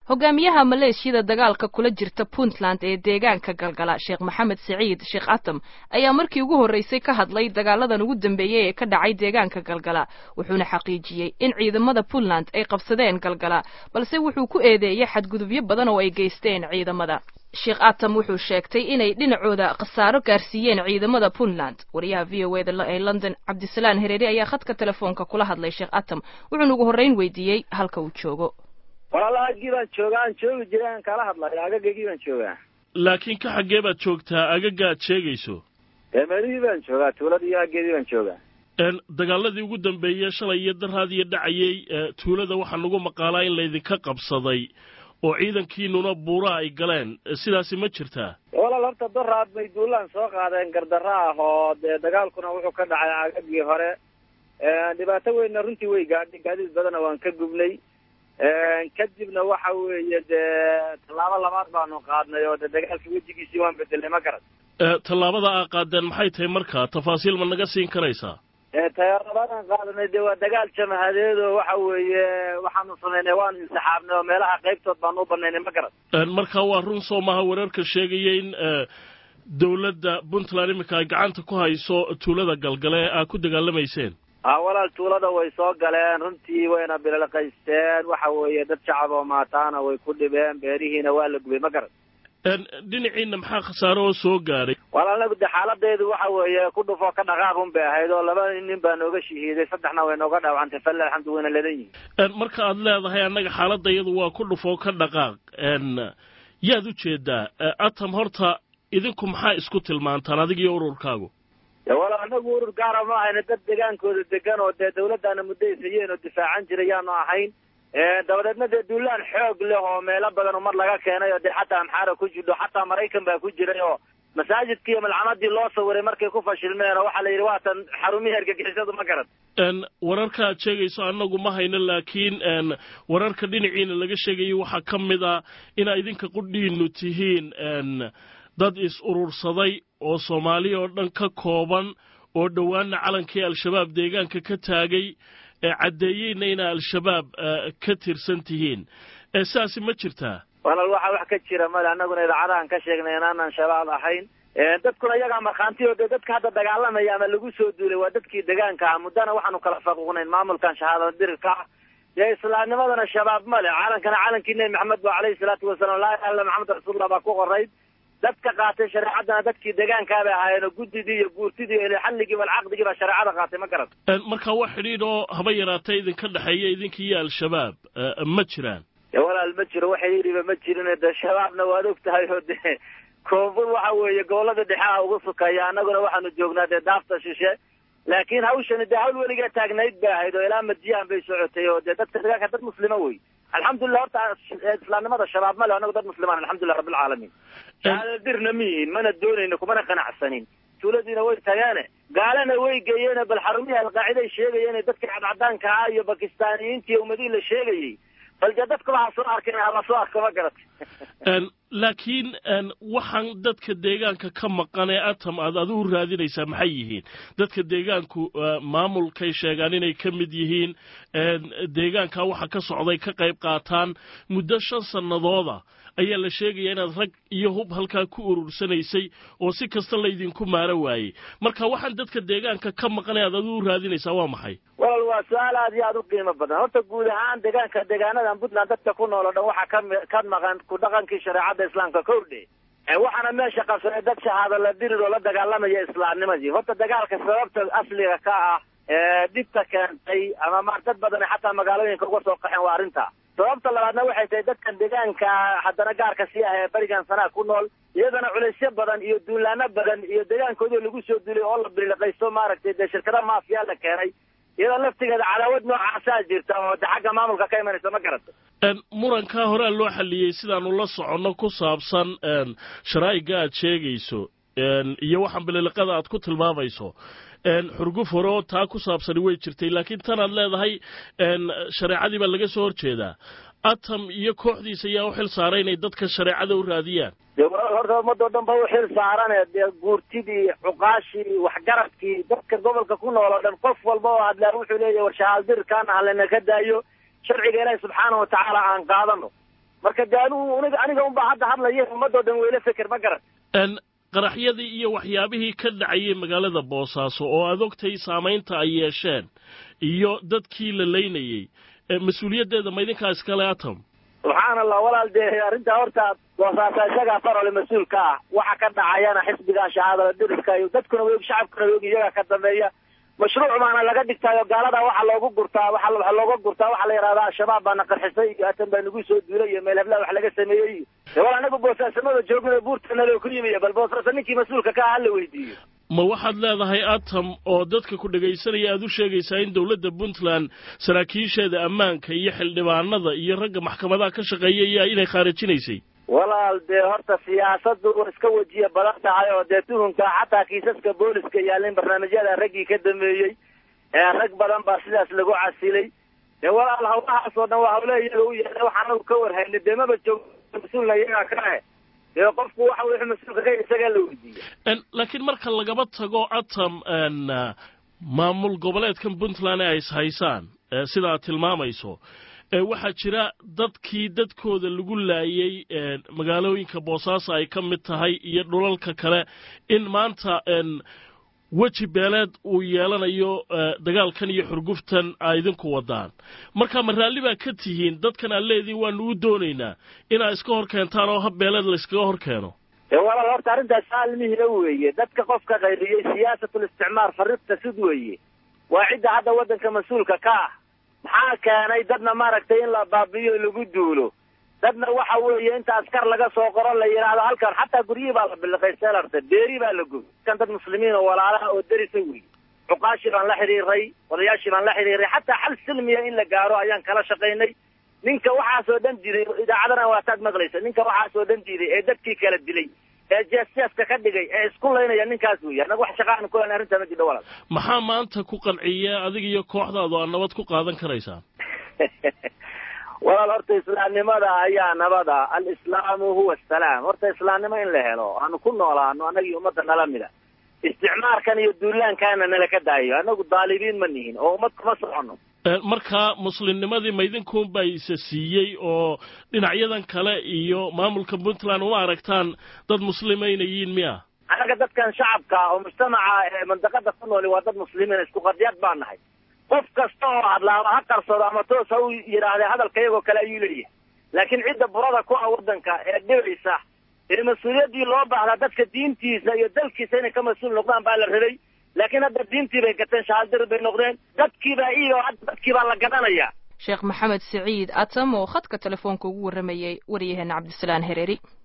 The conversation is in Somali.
hogaamiyaha maleeshiyada dagaalka kula jirta puntland ee deegaanka galgala sheekh maxamed siciid sheekh atam ayaa markii ugu horreysay ka hadlay dagaaladan ugu dambeeyey ee ka dhacay deegaanka galgala wuxuuna xaqiijiyey in ciidamada puntland ay qabsadeen galgala balse wuxuu ku eedeeyey xadgudubyo badan oo ay geysteen ciidamada sheekh atam wuxuu sheegtay inay dhinacooda khasaaro gaarsiiyeen ciidamada puntland wariyaha v o eda ee london cabdisalaan hereere ayaa khadka telefoonka kula hadlay sheekh atam wuxuuna ugu horreyn weydiiyey halka uu joogo walaala agii baan joogaa aan joogi jiray aan kala hadlayo agagagii baan joogaa laakiin ka xaggee baad joogtaa agaga aad sheegayso eemeelihii baan joogaa tuuladii iyo aggeedii baan joogaa dagaaladii ugu dambeeyey shalay iyo daraadiyo dhacayey tuulada waxaa nagu maqaalaa in laydinka qabsaday oo ciidankiinuna buuraha ay galeen sidaasi ma jirtaa walaal horta daraad bay duulaan soo qaadeen gardarro ah oo dee dagaalkuna wuxuu ka dhacay agagii hore dhibaato weynna runtii way gaadhay gaadiid badana waan ka gubnay kadibna waxa weeye dee tallaabo labaad baanu qaadnay oo de dagaalka wejigiisii waan bedelnay ma garan tallaabada aa qaadeen maxay tahay markaa tafaasiil ma naga siin karaysaa tallaabadaan qaadanay dee waa dagaal jamahadeed oo waxa weeye waxaanu samaynay waanu insaxaabnay oo meelaha qaybtood baanu u banaynay ma garan marka waa run soo maha wararka sheegaya in dawladda puntland iminka ay gacanta ku hayso tuulada galgale aa ku dagaalamayseen a walaal tuulada way soo galeen runtii wayna bililqaysteen waxa weeye dad shacab oo maataana way ku dhibeen beerihiina waa la gubay ma garan dhinaciina maxaa khasaaro oo soo gaadhay walaal anagu de xaaladeedu waxa weeye ku dhufoo ka dhaqaaq un bay ahayd oo laba nin baa nooga shahiiday saddexna way nooga dhaawacantay falle alxamdu wayna ledan yihin marka aad leedahay annaga xaaladda iyadu waa ku dhufoo ka dhaqaaq yaad u jeedaa atam horta idinku maxaa isku tilmaantaan adig iyo ururkaagu walaal anagu urur gaara ma ahayna dad degaankooda degan oo dee dawladdaana muddaysayeen oo difaacan jiray yaanu ahayn dabadeedna dee duulaan xoog leh oo meelo badan oo mar laga keenay oo dee xataa amxaara ku jidho xataa maraykan baa ku jiray oo masaajidkii iyo malcamadii loo sawiray markay ku fashilmeen oo waxaa la yidhi waatan xarumihii argagixisadu ma garan wararka aad sheegayso annagu ma hayno laakiin wararka dhinaciina laga sheegayo waxaa ka mid ah inaa idinka qudhiinu tihiin dad is urursaday oo soomaaliya oo dhan ka kooban oo dhowaana calankii al-shabaab deegaanka ka taagay caddeeyeyna inaa al-shabaab ka tirsan tihiin sidaasi ma jirtaa walaal waxa wax ka jira male annaguna idaacadahan ka sheegnay inaanaan shabaab ahayn dadkuna iyagaa markhaanti oo dee dadka hadda dagaalamaya ama lagu soo duulay waa dadkii degaanka ah muddana waxaanu kala faquuqnayn maamulkan shahaadada dirirka ah dee islaamnimadana shabaab male calankana calankii nebi maxamed ba alayhi salaatu wasalaam laa ilaha illa maxamed rasuulullah baa ku qorayd dadka qaatay shareecaddana dadkii degaankaa bay ahaayeen oo guddidii iyo guurtidii iyo xalligii walcaqdigii baa shareecada qaatay ma garan marka wax xidhiidh oo haba yaraatay idinka dhexeeya idinka iyo al-shabaab ma jiraan walaal ma jiro waxa yidhiba ma jirin dee shabaabna waad og tahay oo dee koonfur waxa weeye gobolada dhexe ah ugu sukaya annaguna waxaanu joognaa dee daafta shishe laakiin hawshani dee hawl weligaa taagnayd bay ahayd oo ilaa madiyahan bay socotay oo dee dadka degaanka dad muslima wey alxamdulilah horta islaamnimada shabaab male annagu dad muslimaan alxamdulilah rabbilcaalamiin shahaadada dirna ma yihiin mana doonayno kumana qanacsanin tuuladiina way tageene gaalana way geeyeene bal xarumihii alqaaciday sheegayeen dadka cadcadaanka ah iyo bakistaaniyiinta iyo ummadihii la sheegayey bal dee dadkuba ha soo arkin hala soo arko ma garatay laakiin waxaan dadka deegaanka ka maqan ee atam aad adigu raadinaysaa maxay yihiin dadka deegaanku maamulkay sheegaan inay ka mid yihiin deegaanka waxa ka socday ka qayb qaataan muddo shan sannadooda ayaa la sheegaya inaad rag iyo hub halkaa ku urursanaysay oo si kasta laydinku maaro waayey marka waxaan dadka deegaanka ka maqanay aad adigu raadinaysaa waa maxay walaal waa su-aal aad iyo aad u qiimo badan horta guud ahaan deegaanka deegaanadan puntland dadka ku nool o dhan waxaa ka ka maqan ku dhaqankii shareecadda islaamka kowdhe waxaana meesha qabsanay dad shahaado la dirir oo la dagaalamaya islaamnimadii horta dagaalka sababta asliga ka ah dhibta keentay ama ma dad badan xataa magaalooyinka uga soo qaxeen waa arrinta sababta labaadna waxay tahay dadkan deegaanka haddana gaarka sii ah ee berigan sanaa ku nool iyadana culaysyo badan iyo duulaano badan iyo deegaankoodii lagu soo duulay oo la biliqaysto maaragtay dee shirkada maafiya la keenay iyadoo laftigeeda cadaawad noocaasaa jirta oo de xagga maamulka ka imanaysa ma garata murankaa horea loo xalliyey sidaanu la soconno ku saabsan sharaa'iga aad sheegayso iyo waxaan bililiqada aad ku tilmaamayso xurguf hore oo taa ku saabsani way jirtay laakiin tan aad leedahay shareecadii baa laga soo horjeedaa atam iyo kooxdiisa ayaa u xil saaray inay dadka shareecada u raadiyaan de horta ummadoo dhan ba u xil saarane dee guurtidii cuqaashii waxgaradkii dadka gobolka ku nool oo dhan qof walba oo hadlaa wuxuu leeyahy war shahaaldirkaana halena ka daayo sharciga ilaahi subxaana watacaala aan qaadano marka de anigu nig aniga unbaa hadda hadlaya ummadoo dhan weyla feker ma garan qaraxyadii iyo waxyaabihii ka dhacayay magaalada boosaaso oo aad ogtay saamaynta ay yeesheen iyo dadkii la laynayey mas-uuliyaddeeda ma idinkaa iskale atom subxaana allah walaal dee arrintaa horta boosaasa isagaa farole mas-uul ka ah waxa ka dhacayana xisbigaa shahaadada diriska iyo dadkuna weog shacabkuna weog iyagaa ka dambeeya mashruuc baana laga dhigtaayo gaalada waxa loogu gurtaa waxa waxa looga gurtaa waxaa la yidhahdaa al-shabaab baana qarxisay iyo atan baa nagu soo duulay iyo meel heblaha wax laga sameeyey iyo de wal anagu boosaasamada joogna buurtana loo ku yimiya bal boosaasa ninkii mas-uulka ka ah hala weydiiyo ma waxaad leedahay atom oo dadka ku dhegaysanaya aad u sheegaysaa in dowladda puntland saraakiisheeda ammaanka iyo xildhibaanada iyo ragga maxkamadaha ka shaqeeyaya inay khaarajinaysay walaal dee horta siyaasaddu way iska wejiya badan tahay oo dee tuhunka xataa kiisaska booliska yaalin barnaamijyada raggii ka dambeeyey ee rag badan baa sidaas lagu casilay dee walaal hawlahaas oo dhan waa hawle iyaga u yaala waxaan anagu ka warhaynay dee maba joog mas-uulna iyagaa ka ah dee qofku waxa wixii mas-uulka ka isagaa la weydiiya laakiin marka lagaba tago atom maamul goboleedkan puntland ee ay is haysaan sida aad tilmaamayso waxaa jira dadkii dadkooda lagu laayay magaalooyinka boosaaso ay ka mid tahay iyo dhulalka kale in maanta weji beeleed uu yeelanayo dagaalkan iyo xurguftan a idinku wadaan marka ma raalli baa ka tihiin dadkan aad leediin waanu u doonaynaa inaa iska hor keentaan oo hab beeleed layskaga hor keeno walaal horta arrintaas saalmihina weeye dadka qofka qayriyey siyaasatul isticmaar fariqta sid weeye waa cidda hadda waddanka mas-uulka ka ah maxaa keenay dadna maaragtay in la baabi'iyo lagu duulo dadna waxa weeye inta askar laga soo qoro la yidhaahdo halkan xataa guryihii baa la biliqay selarta beeri baa la goy kan dad muslimiin oo walaalaha oo derisa wey cuqaashii baan la xidhiiray odayaashii baan la xidhiiray xataa xal silmiya in la gaaro ayaan kala shaqaynay ninka waxaasoo dhan diiday idaacadana waataad maqlaysa ninka waxaasoo dhan diiday ee dadkii kala dilay ee jeesjeeska ka dhigay ee isku laynaya ninkaas weeye annaga wax shaqaanu ku hen arrintaa ma jidho walaal maxaa maanta ku qanciya adiga iyo kooxdaadu aad nabad ku qaadan karaysaan walaal horta islaamnimada ayaa nabada alislaamu huwa asalaam horta islaamnimo in la helo aanu ku noolaano annagii ummadda nala mida isticmaarkan iyo duulaankaana nala ka daayo annagu daalibiin ma nihin oo ummad kuma soconno markaa muslimnimadii maydinkuunbaa isa siiyey oo dhinacyadan kale iyo maamulka puntland uma aragtaan dad muslimaynayiin miya annaga dadkan shacabka oo mujtamaca ee mandaqada ku nooli waa dad muslimiin isku qadiyad baa nahay qof kasta oo hadlaaba ha qarsado ama toos ha u yidhaahde hadalka iyagoo kale ayuu leeyahay laakiin cidda burada ku ah waddanka ee dhibaysa ee mas-uuliyaddii loo baahdaa dadka diintiisa iyo dalkiisa inay ka mas-uul noqdaan baa la rabay laakiin hadda diintii bay gateen shahaadir bay noqdeen dadkiibaa iyo hadda dadkii baa la gadanayaa sheekh maxamed siciid atam oo khadka telefoonka ugu warramayey waryaheena cabdisalaan hereeri